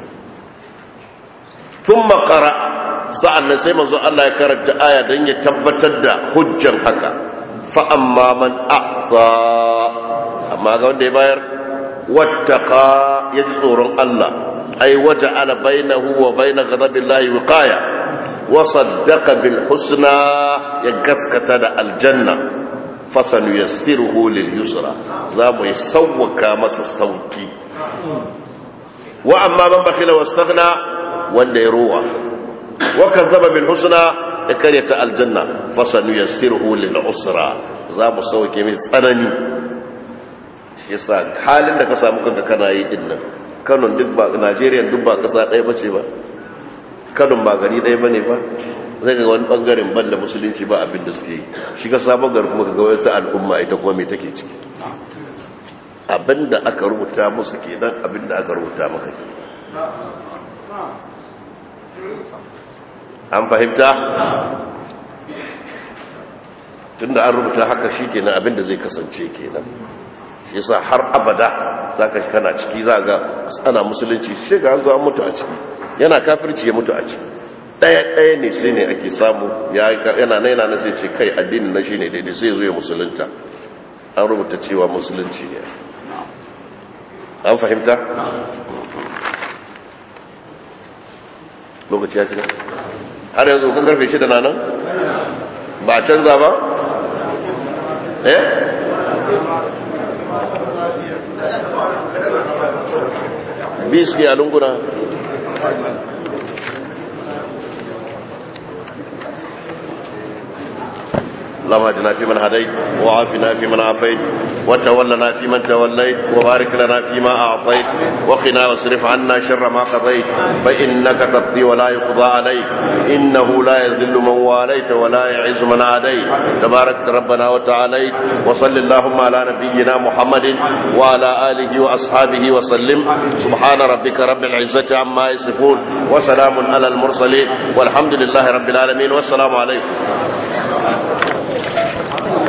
thumma qara sa'annan sai manzo Allah ya karanta aya dan ya tabbatar da hujjan haka fa amma man a'ta amma ga wanda ya bayar wattaqa ya ji tsoron Allah ai waja'ala bainahu wa bain ghadabillahi wiqaya wa saddaqa bil husna ya gaskata da aljanna fasanu yassiruhu lil yusra za mu yi sauwaka masa sauki wa amma man bakhila wastaghna wanda ya ruwa wa kazzaba bil husna ya karyata aljanna fasanu yassiruhu lil usra za mu sauke mai tsanani yasa halin da ka samu kanka kana yi din nan Kano duk ba Najeriya duk ba kasa ɗaya bace ba Kano ba gari ɗaya bane ba zai ga wani bangaren ban da musulunci ba abin da suke yi shi ka sabon gari kuma ga wata al'umma ita kuma me take ciki abin da aka rubuta musu kenan abin da aka rubuta maka ke an fahimta tunda an rubuta haka shi kenan abin da zai kasance kenan shi yasa har abada zaka shi kana ciki za ga ana musulunci shi ga an zo an mutu a ciki yana kafirci ya mutu a ciki ɗaya ɗaya ne sai ne ake samu yana na yana na sai ce kai addinin na shi ne daidai sai zo ya musulunta an rubuta cewa musulunci ne an fahimta? lokaci ya cika har yanzu kun karfe shida na nan ba a canza ba? eh? bi suke a lunguna اللهم اهدنا فيمن هديت وعافنا فيمن عافيت وتولنا فيمن توليت وبارك لنا فيما اعطيت وقنا واصرف عنا شر ما قضيت فانك تقضي ولا يقضى عليك انه لا يذل من واليت ولا يعز من عاديت تبارك ربنا وتعاليت وصل اللهم على نبينا محمد وعلى اله واصحابه وسلم سبحان ربك رب العزه عما يصفون وسلام على المرسلين والحمد لله رب العالمين والسلام عليكم